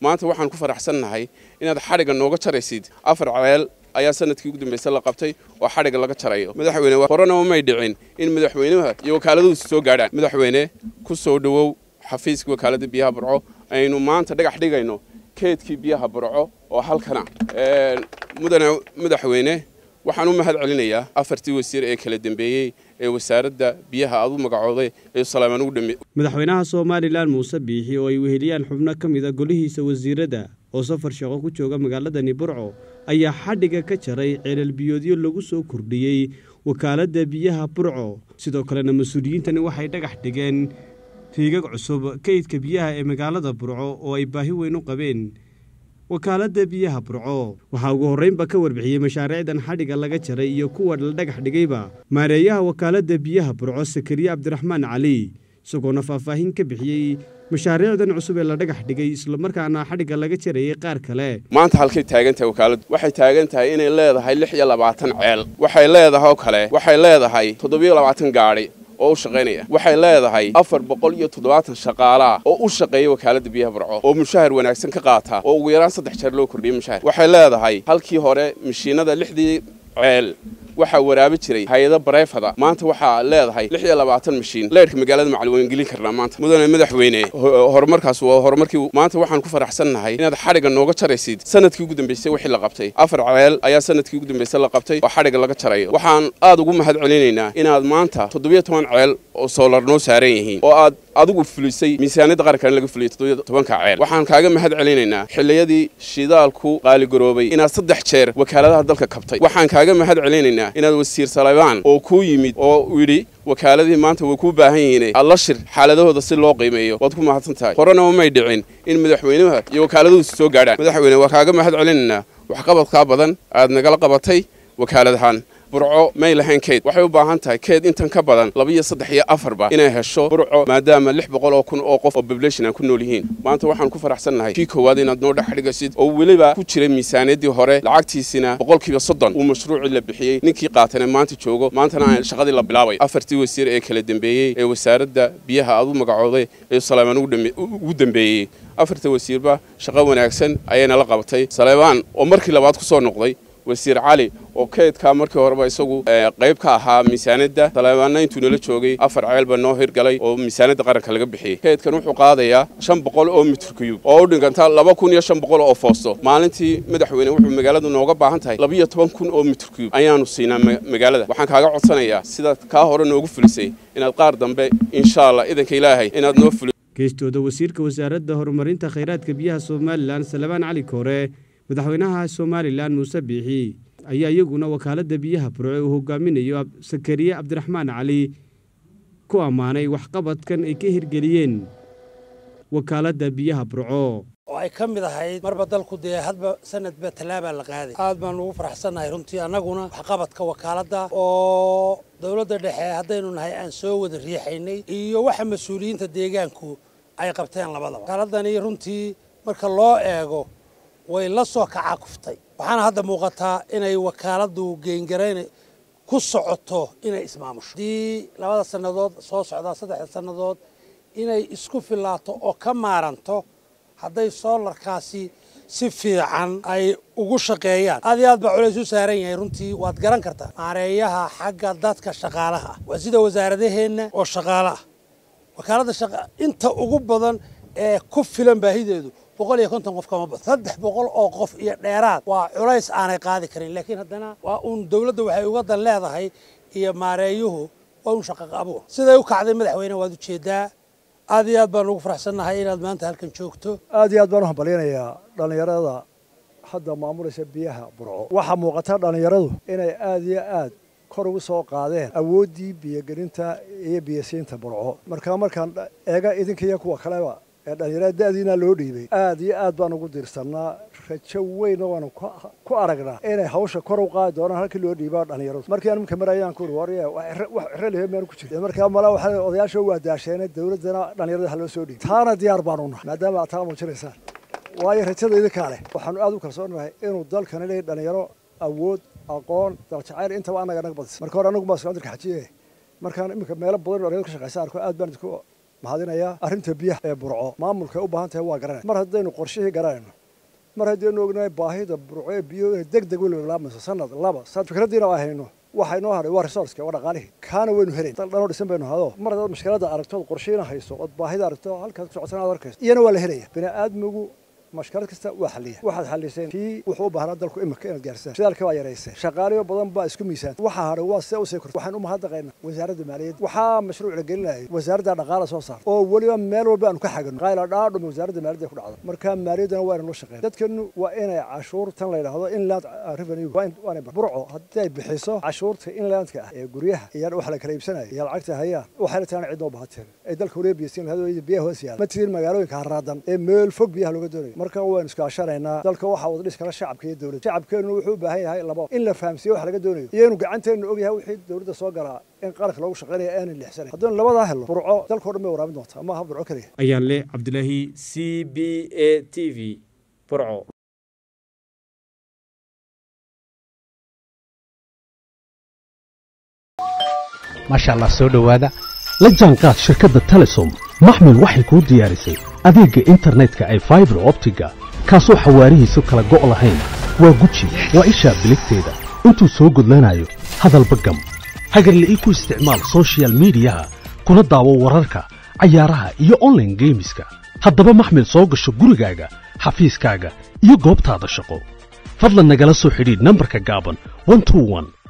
maanta waxaan ku faraxsannahay inaad xadhigga nooga jaraysid afar ceel ayaa sanadkii ugu dambaysa la qabtay oo xadhigga laga jarayo madaxweyne horena may dhicin in madaxweynaha iyo wakaaladahusi soo gaadhaan madaxweyne ku soo dhowow xafiiska wakaaladda biyaha burco aynu maanta dhagax dhigayno keedkii biyaha burco oo halkana mudane madaxweyne waxaan u mahad celinayaa afartii wasiir ee kala dambeeyey ee wasaaradda biyaha aad u magacooday ee salaamaan ugu dhameey madaxweynaha somalilan muuse biixi oo ay weheliyaan xubno ka mid a golihiisa wasiiradda oo safar shaqo ku jooga magaaladani burco ayaa xadhigga ka jaray ceelal-biyoodyo lagu soo kordhiyey wakaaladda biyaha burco sidoo kalena mas-uuliyiintani waxay dhagax dhigeen riigag cusub kaydka biyaha ee magaalada burco oo ay baahi weyn u qabeen wakaaladda biyaha burco waxaa ugu horreynba ka warbixiyey mashaariicdan xadhigga laga jaray iyo kuwa la dhagax dhigayba maareeyaha wakaaladda biyaha burco sakariye cabdiraxmaan cali isagoona faahfaahin ka bixiyey mashaariicdan cusub ee la dhagax dhigay islamarkaana xadhigga laga jarayay qaar kale maanta halkay taagan tahay wakaaladdu waxay taagan tahay inay leedahay lix iyo labaatan ceel waxay leedahay oo kale waxay leedahay toddobiyo labaatan gaadhi oo u shaqaynaya waxay leedahay afar boqol iyo toddobaatan shaqaalaa oo u shaqeeya wakaaladda biyaha burco oo mushahar wanaagsan ka qaata oo ugu yaraan saddex jeer loo kordhiyay mushahar waxay leedahay halkii hore mashiinada lixdii ceel waxaa waraabi jiray hay-ada bareefada maanta waxaa leedahay lix iyo labaatan mashiin leerhka magaalada macali waan gelin karnaa maanta mudane madaxweyne horumarkaas waa horumarkii maanta waxaan ku faraxsannahay inaad xadhigga nooga jaraysid sanadkii ugu dambaysay wixii la qabtay afar ceel ayaa sanadkii ugu dambaysay la qabtay oo xadhigga laga jarayo waxaan aad ugu mahad celinaynaa inaad maanta toddobiyo toban ceel oo soolar noo saaran yihiin oo aad adigu fulisay miisaaniyadda qarankan laga fuliyay toddobiyo tobanka ceel waxaan kaaga mahad celinaynaa xilliyadii shidaalku qaaligaroobay inaad saddex jeer wakaaladaha dalka kabtay waxaan kaaga mahad celinaynaa inaad wasiir salebaan oo kuu yimid oo yidhi wakaaladihii maanta way kuu baahan yihiin aad la shir xaaladahooda si loo qiimeeyo waad ku mahadsan tahay horena may dhicin in madaxweynaha iyo wakaaladahusi soo gaadhaan madaxweyne waa kaaga mahad celinaynaa waxqabadkaa badan aad nagala qabatay wakaaladahaan burco may lahayn keyd waxay u baahan tahay keyd intan ka badan labiiyo saddex iyo afarba inay hesho burco maadaama lix boqol oo kun oo qof oo population aan ku nool yihiin maanta waxaan ku faraxsannahay kii koowaad inaad noo dhex dhigasid oo weliba ku jiray miisaaniyaddii hore lacagtiisina boqolkiiba soddon uu mashruucii la bixiyey ninkii qaatana maanta joogo maantana aan shaqadii la bilaabay afartii wasiir ee kala dambeeyey ee wasaaradda biyaha aad u magacooday ee salaamaan ugu dambeeyey afarta wasiirba shaqo wanaagsan ayayna la qabatay saleebaan oo markii labaad ku soo noqday wasiir cali oo keydkaa markii horeba isagu qayb ka ahaa miisaanadda saleebaanna intuu nala joogay afar ceelba noo hirgalay oo miisaanadda qaranka laga bixiyey keydkan wuxuu qaadayaa shan boqol oo mitir kuyub oo u dhiganta laba kun iyo shan boqol oo foosto maalintii madaxweyne wuxuu magaaladu nooga baahan tahay labiyo toban kun oo mitir kuyub ayaanu siinaa magaalada waxaan kaaga codsanayaa sidaad kaa hore noogu fulisay inaad qaar dambe insha allah idanka ilaahay inaad noo fuliso geestooda wasiirka wasaaradda horumarinta khayraadka biyaha somalilan salebaan cali koore madaxweynaha somalilan muuse biixi ayaa iyaguna wakaaladda biyaha burco uu hogaaminayo sakariye cabdiraxmaan cali ku ammaanay waxqabadkan ay ka hirgeliyeen wakaaladda biyaha burco oo ay ka mid ahayd marba dalku dee hadba sanadba tallaabaa la qaaday aad baan ugu faraxsannahay runtii annaguna waxqabadka wakaaladda oo dowladda dhexe haddaynu nahay aan soo wada riixaynay iyo waxa mas-uuliyiinta deegaanku ay qabteen labadaba wakaaladani runtii marka loo eego way la soo kacakuftay waxaana hadda muuqataa inay wakaaladdu geengarayn ku socoto inay ismaamusho haddii labada sannadood soo socdaa saddexda sannadood inay isku filaato oo ka maaranto hadday soolarkaasi si fiican ay ugu shaqeeyaan aad iyo aad baa culays u saaran yahay runtii waad garan kartaa maareeyaha xagga dadka shaqaalaha ah waa sida wasaaradaheenna oo shaqaale ah wakaaladda shaqa inta ugu badan ee ku filan baahideedu boqol iyo konton qof kama badan saddex boqol oo qof iyo dheeraad waa culays aanay qaadi karin laakiin haddana waa uun dowladda waxay uga dan leedahay iyo maareeyuhu waa un shaqaqa abuur siday u kacday madaxweyne waad ujeedaa aad iyo aad baan ugu faraxsannahay inaad maanta halkan joogto aad iyo aad baan u hambalyanayaa dhallinyarada hadda maamulaysa biyaha burco waxaa muuqata dhallinyaradu inay aad iyo aad kor ugu soo qaadeen awooddii biyogelinta iyo biyasiinta burco markaa markaan eega idinka iyo kuwa kaleba ee dhallinyarada da'diina loo dhiibay aad iyo aad baan ugu dirsannaa rajo weynna waanu ku aragnaa inay hawsha kor u qaadi doonaan halkii loo dhiibaa dhallinyaradu markii aan imika marayaan ku uri warya wax ciro lehe maanu ku jirin markaa mala waxaa odayaasha waa daasheene dowladdana dhallinyarada ha loo soo dhiibay taana diyaar baanu nahay maadaama aad taa muujinaysaan waayo rajada idinkaa leh waxaanu aad u kalsoonahay inuu dalkani leeyahy dhallinyaro awood aqoon daljacayl intaba annaga naga badisa marka hore anagu baa socon jirka xajiye markaan iminka meelo badan dhallinyaro ka shaqaysa arko aad baan idinku mahadinayaa arrinta biyaha ee burco maamulka ay u baahan tahay waa garanaya mar haddaynu qorshihii garanayno mar haddaynu ognahay baahida burco ee biyo inay deg deg weliba bilaabayso sanad laba sanad fikraddiina waa hayno waxa inoo hadhay waa resourceka waa dhaqaalihii kaana waynu helayn dal dhanoo dhisan baynu hado mar haddaad mashkiladda aragto ood qorshihiina hayso ood baahida aragto halkaad ku socotan aad arkayso iyana waa la helaya bini aadmigu mashkalad kasta waa xaliya waxaad xaliseen kii wuxuu u baahnaa dalku imika inaad gaarsaan shidaalka waa yarayseen shaqaalayo badan baa isku miisaanta waxaa hadhay waa sida usii kortay waxaan u mahadnaqaynaa wasaaradda maaliyadda waxaa mashruuc la gelinayay wasaaradda dhaqaala soo saarta oo weliba meel walba aanu ka xagano qayla dhaadhumi wasaaradda maaliyadda ku dhacda marka maaliyaddana waa inanu shaqeyn dadkanu waa inay cashuurtan la yidhaahdo inland revenue waanay burco haddii ay bixiso cashuurta inlandka ah ee guryaha iyo wax la kala iibsanaya iyo lacagta hayaan waxay la taana cidnoo bahateen ay dalka waliba biyasiin lahayd biyaha hoos yaala ma tirin magaalooyinka haraadan ee meel fog biyaha looga doonayo marka waynu iskaashanaynaa dalka waxaa wada dhis kala shacabka iyo dowladda shacabkeenu wuxuu u baahan yahay laba in la fahamsiiyo wax laga doonayo iyo inuu gacanteenu og yahay wixii dowladda soo galaa in qaranka loogu shaqaynaya aanan lixsanayn haddaynu labadaa helno burco dalkao dhan bay waraabin doontaa ama ha burco keliya ayaan leh cabdilaahi c b a t v burco maasha allah soo dhowaada la jaanqaad shirkadda telesom maxmil waxay kuu diyaarisay adeegga internetka ay faibar optiga kaasoo xawaarihiisu kala go' lahayn waa guji waa ishaa biligteeda intuu soo gudlanayo hadalba gam hagarle ii ku isticmaal sochial midiyaha kuna daawo wararka cayaaraha iyo onlaine geemiska haddaba maxmil soo gasho gurigaaga xafiiskaaga iyo goobtaada shaqo fadlan nagala soo xidhiidh nambarka gaaban